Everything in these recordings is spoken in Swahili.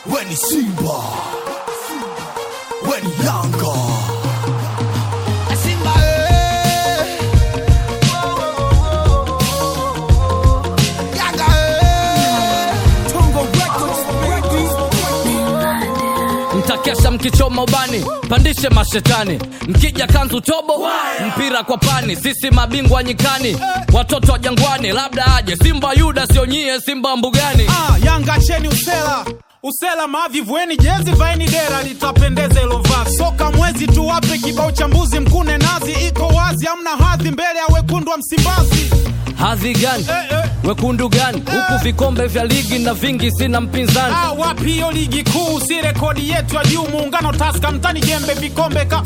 weni Simba, weni Yanga. Simba eh. Yanga eh. Tongo mtakesha mkichoma ubani pandishe mashetani mkija kanzu tobo mpira kwa pani sisi mabingwa nyikani watoto wa jangwani labda aje simba yuda sio nyie simba mbugani Ah, Yanga cheni usela usela mavi vueni jezi vaeni dera litapendeza ilo vazi soka mwezi tu wape kibao cha mbuzi mkune nazi iko wazi amna hadhi mbele ya wekundu wa msimbazi hadhi gani eh, eh. wekundu gani huku vikombe vya ligi na vingi sina mpinzani Ah, wapi hiyo ligi kuu si rekodi yetu ya juu muungano taska mtani jembe vikombe ka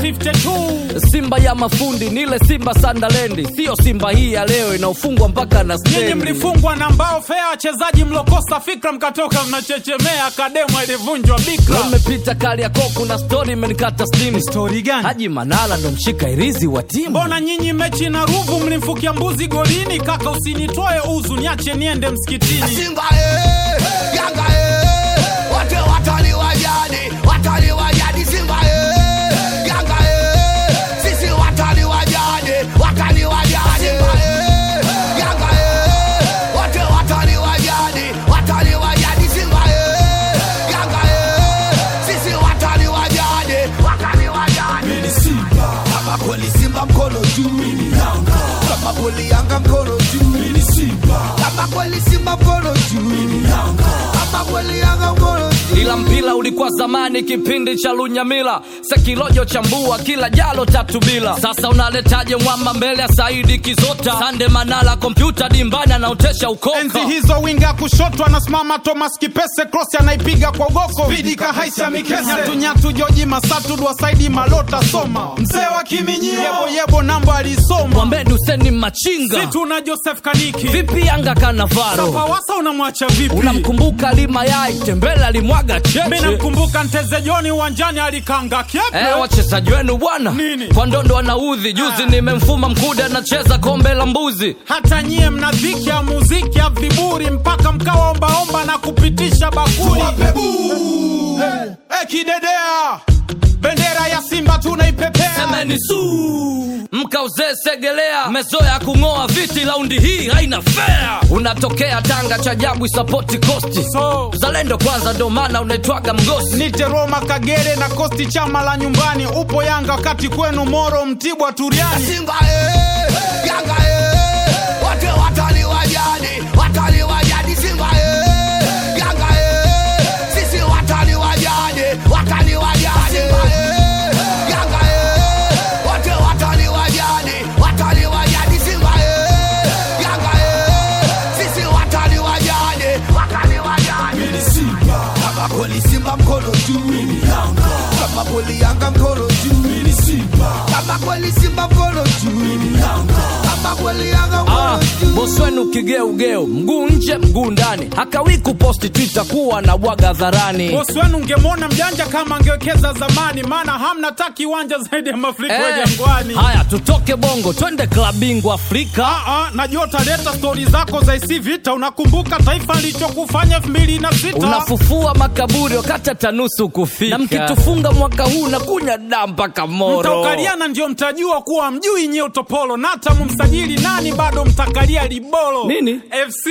52 simba ya mafundi nile simba sandalendi siyo simba hii ya leo inaofungwa mpaka na nyinyi stendi mlifungwa na mbao fea wachezaji mlokosa fikra mkatoka mnachechemea kademo ilivunjwa bikra imepita kali ya koku na stori imenikata stimu stori gani haji manala ndo mshika irizi wa timu mbona nyinyi mechi na ruvu mlimfukia mbuzi golini kaka usinitoe uzu niache niende msikitini Simba eh, Yanga eh, wote watani wa jadi, watani wa jadi Simba eh, Yanga eh, sisi watani wa jadi, watani wa jadi Simba eh, Yanga eh, wote watani wa jadi, watani wa jadi Simba eh, Yanga eh, sisi watani wa jadi, watani wa jadi Mimi Simba, kama kweli Simba mkono juu, mimi Yanga, kama kweli Yanga mkono juu, mimi Simba, kama kweli Simba mkono juu, mimi Yanga, kama kweli Yanga mkono juu ila mpira ulikuwa zamani kipindi cha lunyamila sekilojo chambua kila jalo tatu bila sasa unaletaje mwamba mbele ya saidi kizota sande manala kompyuta dimbani anaotesha ukoka enzi hizo winga kushoto anasimama thomas kipese cross anaipiga kwa ugoko vidika haisha mikese nyatunyatu joji masatu dwasaidi malota soma mzee wa kiminyio yebo yebo namba alisoma mwambeni useni machinga situ na joseph kaniki vipi yanga kanavaro pawasa unamwacha vipi unamkumbuka limayai tembele alimwaga mi cheche namkumbuka nteze joni uwanjani alikanga kyepe Eh, wachezaji wenu bwana Nini? kwa ndondo anaudhi juzi Ah. nimemfuma mkude anacheza kombe la mbuzi hata nyie mna dhiki ya muziki ya viburi mpaka mkawa ombaomba na kupitisha bakuli hey, hey, kidedea bendera ya simba tunaipepea semeni su mkauzee segelea mezoya kung'oa viti laundi hii haina fea unatokea tanga cha jabu isapoti kosti so zalendo kwanza ndo maana unaitwaga mgosi nite roma kagere na kosti chama la nyumbani upo yanga wakati kwenu moro mtibwa turiani Simba eh, Yanga eh, wote watani wa jadi, watani wa jadi Simba eh, Yanga eh, sisi watani wa jadi, watani wa jadi Simba eh, Yanga eh, wote watani wa jadi, watani wa jadi Simba eh, Yanga eh, sisi watani wa jadi, watani wa jadi Mimi Simba, kama kweli Simba mkono juu, mimi Yanga, kama kweli Yanga mkono juu, mimi Simba, kama kweli Simba mkono juu, mimi Yanga, kama kweli Yanga Ah, mkono juu bosi wenu kigeugeu mguu nje mguu ndani hakawi kuposti twitter kuwa na bwaga dharani bosi wenu ungemwona mjanja kama angewekeza zamani maana hamna ta kiwanja zaidi ya mafuriko ya Eh, jangwani haya tutoke bongo twende klabu bingwa afrika Ah, ah, najua utaleta stori zako za isi vita unakumbuka taifa lichokufanya elfu mbili na sita unafufua makaburi wakati hata nusu kufika na mkitufunga mwaka huu na kunya daa mpaka moro mtaukaliana ndio mtajua kuwa mjui nyie utopolo na hata mumsajili nani bado mtakalia libolo Nini? fc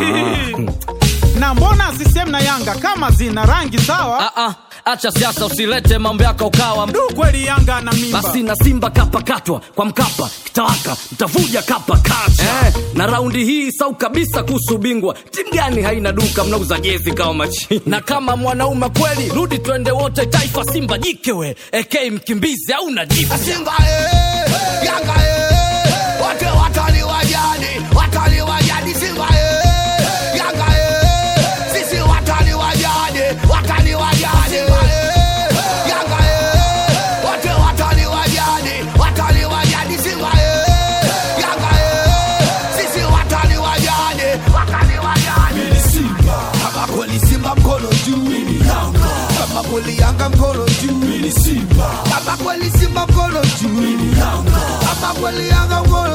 na mbona sisem na yanga kama zina rangi sawa Ah, ah, acha siasa usilete mambo yako ukawa du kweli yanga na mimba basi na simba kapakatwa kwa mkapa kitawaka mtavuja kapa kacha eh, na raundi hii sau kabisa kuhusu bingwa timu gani haina duka mnauza jezi kama machini na kama mwanaume kweli rudi twende wote taifa simba jikewe ek mkimbizi au najifu Simba eh, Yanga eh, wote watani wa jadi, watani wa jadi Simba eh, Yanga eh, sisi watani wa jadi, watani wa jadi Simba eh, Yanga eh, wote watani wa jadi, watani wa jadi Simba eh, Yanga eh, sisi watani wa jadi, watani wa jadi Mimi Simba, kama kweli Simba mkono juu, mimi Yanga, kama kweli Yanga mkono juu, mimi Simba, kama kweli Simba mkono juu, mimi Yanga, kama kweli Yanga mkono